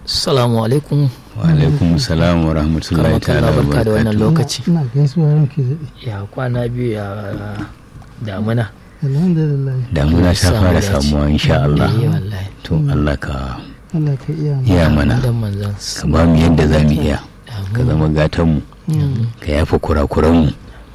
Assalamu alaikum. wa alaikum salam wa rahmatullahi ta'ala wa barka da wannan barakatuh lokaci. ina gaisuwa ranki daɗe Ya kwana biyu ya damuna. alhamdulillah damuna ta Samu fara dace. samuwa insha Allah Eh, wallahi. to Allah ka Allah ka iya mu iya mana Dan manzon. ka ba mu yadda za mu iya ka zama gatan mu ka yafa kurakuran mu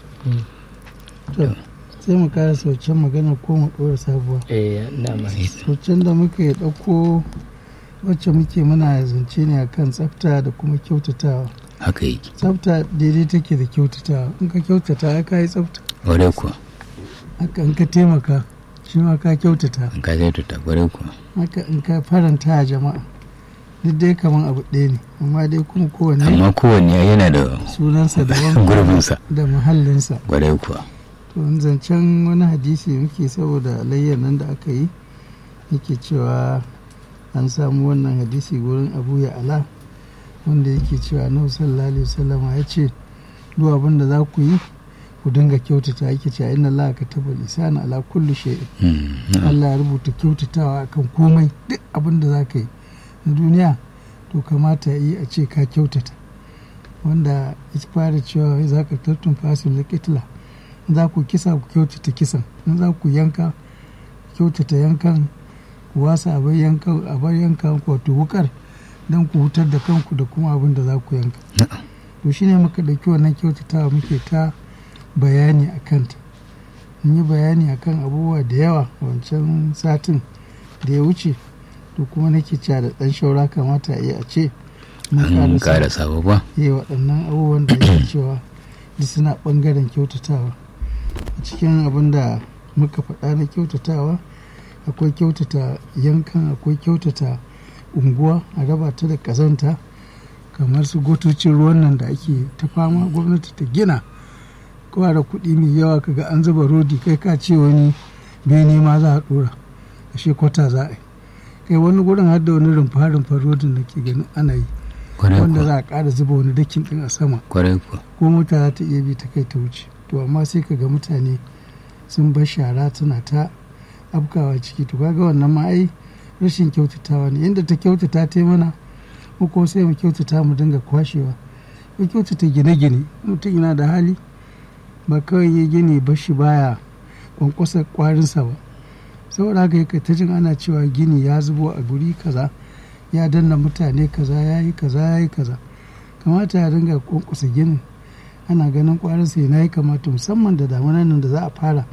To, sai mu kara saucen magana ko mu ɗora sabuwa Eh, na ma. saucen da muka yi ɗauko wacce muke muna zance ne akan tsafta da kuma kyautatawa haka yake tsafta daidai take da kyautatawa in ka kyautata ya ka yi tsafta kwarai kuwa haka in ka taimaka shi ma ka kyautata in ka zai tuta kwarai kuwa haka in ka faranta a jama'a duk dai kaman abu ɗaya ne amma dai kuma kowanne amma kowanne yana da sunansa daban gurbinsa da muhallinsa kwarai kuwa to in zancen wani hadisi muke saboda alayyar nan da aka yi yake cewa an samu wannan hadisi gurin abu ya ala wanda yake cewa na sallallahu alaihi wasallama ya ce duk abin da za ku yi ku dinga kyautata yake cewa inna Allah ka taba lisana ala kulli shay'in Mm, na'am. Allah ya rubuta kyautatawa akan komai duk abin da za ka yi na duniya to kamata ya yi a ce ka kyautata wanda ya fara cewa za ka tattun fasin likitila za ku kisa ku kyautata kisan in za ku yanka kyautata yankan ku wasa abar yankan abar yankan ku wato wukar don ku hutar da kanku da kuma abin da za ku yanka Na'am. to shine muka ɗauki wannan kyautatawa muke ta bayani a kanta mun yi bayani akan abubuwa da yawa wancan satin da ya wuce to kuma nake cewa da ɗan shaura kamata a yi a ce mun an ƙarasa kara sabo ba yi waɗannan abubuwan da ake cewa duk suna ɓangaren kyautatawa a cikin abin da muka faɗa na kyautatawa akwai kyautata yankan akwai kyautata unguwa a raba ta da ƙazanta kamar su gotocin ruwan nan da ake ta fama gwamnati ta gina kowa da kuɗi mai yawa kaga an zuba rodi kai ka ce wani bene ma za a ɗora ashe kwata za a yi kai wani gurin har da wani rumfa rumfa rodin da ke ganin ana yi kwarai wanda kuwa za a ƙara zuba wani dakin ɗin a sama kwarai kuwa ko mota za ta iya bi ta kai ta wuce to amma sai ka ga mutane sun bar shara tana ta afkawa ciki to kaga wannan ma ai rashin kyautatawa ne inda ta kyautata ta yi mana mu ko sai mu kyautata mu dinga kwashewa mu kyautata gine-gine mutum yana da hali ba kawai ya gini ba shi baya kwankwasa kwarinsa ba saboda haka yake ta jin ana cewa gini ya zubo a guri kaza ya danna mutane kaza ya yi kaza ya yi kaza kamata ya dinga kwankwasa ginin ana ganin kwarinsa yana yi kamata musamman da damunan nan da za a fara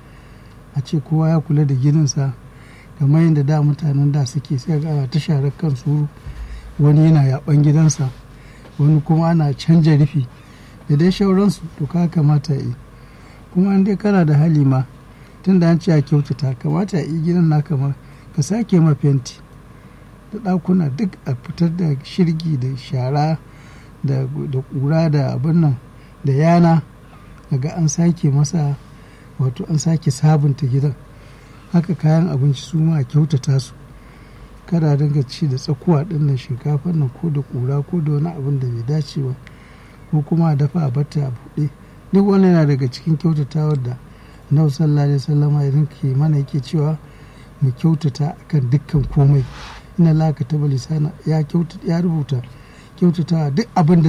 a ce kowa ya kula da gininsa kamar yadda da mutanen da suke sai ga ana ta sharar kan suru wani yana yaban gidansa wani kuma ana canja rufi da dai shauransu to ka kamata yi kuma an dai kana da hali ma tun da an ce a kyautata kamata a yi gidan na kamar ka sake ma fenti da ɗakuna duk a fitar da shirgi da shara da da ƙura da abin nan da yana daga an sake masa wato an sake sabunta gidan haka kayan abinci su ma a kyautata su kada a dinga ci da tsakuwa ɗin nan shinkafar nan ko da ƙura ko da wani abin da bai dace ba ko kuma a dafa a bata a buɗe duk wani yana daga cikin kyautatawar da annabi sallallahu alaihi wasallam idan ke mana yake cewa mu kyautata akan dukkan komai ina laka ta lisana ya kyauta ya rubuta kyautatawa duk abin da